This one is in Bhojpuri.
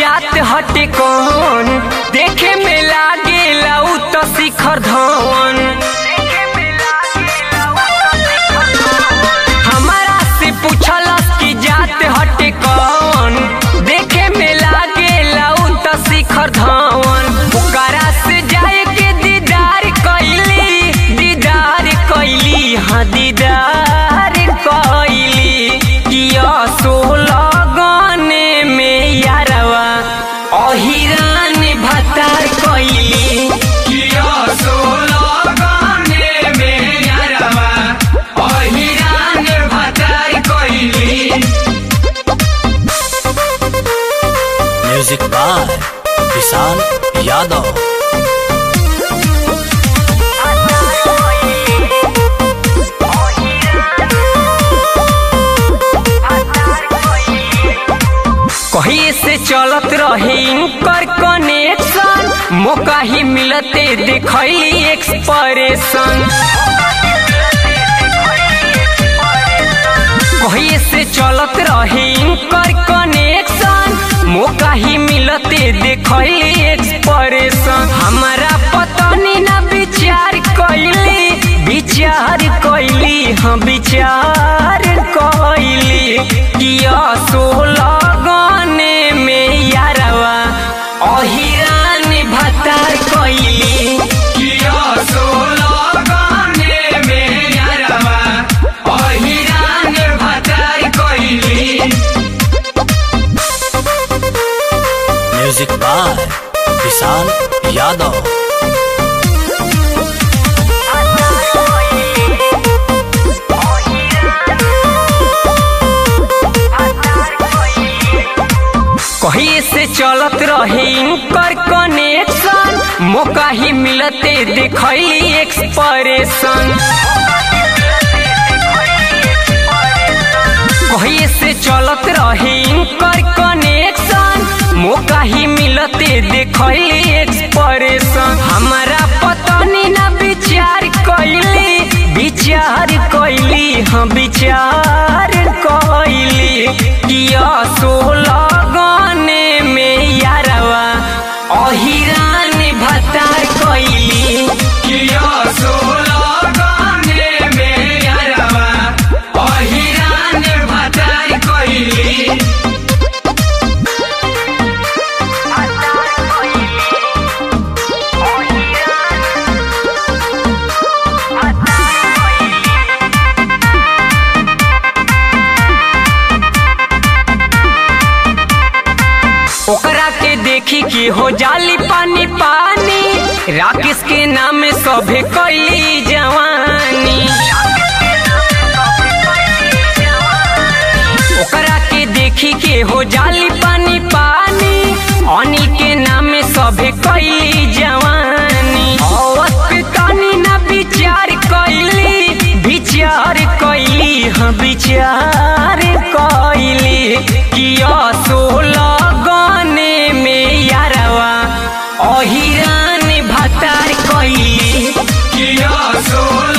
जात हटे कौन देखे में लागेला उ त शिखर धवन हमारा से पूछलस कि जात हटे कौन देखे में लागेला उ त शिखर धवन ओकरा से जाए के दीदार कैली दीदार कैली हाँ दीदार कैली किया सोलह गाने में यारवा अहिरान भतार कैली किया सोलह गाने में यारवा अहिरान भतार कैली म्यूजिक बाय विशाल यादव कहीं से चलत रहे इनकर कनेक्शन मौका ही मिलते देखली एक्सप्रेशन कहीं से चलत रहे इनकर कनेक्शन मौका ही मिलते देखली एक्सप्रेशन हमारा पतनी ना विचार कैली विचार कैली हाँ विचार कैली किया सोलह गाने में यारवा अहिरान भतार कैली किया सोलह गाने में यारवा अहिरान भतार कैली म्यूजिक बाय विशाल यादव कहीं से चलत रहे इनकर कनेक्शन मौका ही मिलते देखली एक्सप्रेशन कहीं से चलत रहे इनकर कनेक्शन मौका ही मिलते देखली एक्सप्रेशन हमारा पतनी ना विचार कैली विचार कैली हाँ विचार कैली किया सोलह गाने में यारवा अहिरान भतार कैली किया सोलह गाने में यारवा अहिरान भतार कैली ओकरा के देखी कि हो जाली पानी पानी राकेश के नाम सभे कैली जवानी ओकरा के देखी के हो जाली पानी पानी अनिल के नाम सभे कैली जवानी अवत पे तनी ना विचार कैली विचार कैली हाँ विचार कैली किया सोलह गाने में यारवा अहिरान भतार कैली किया सोलह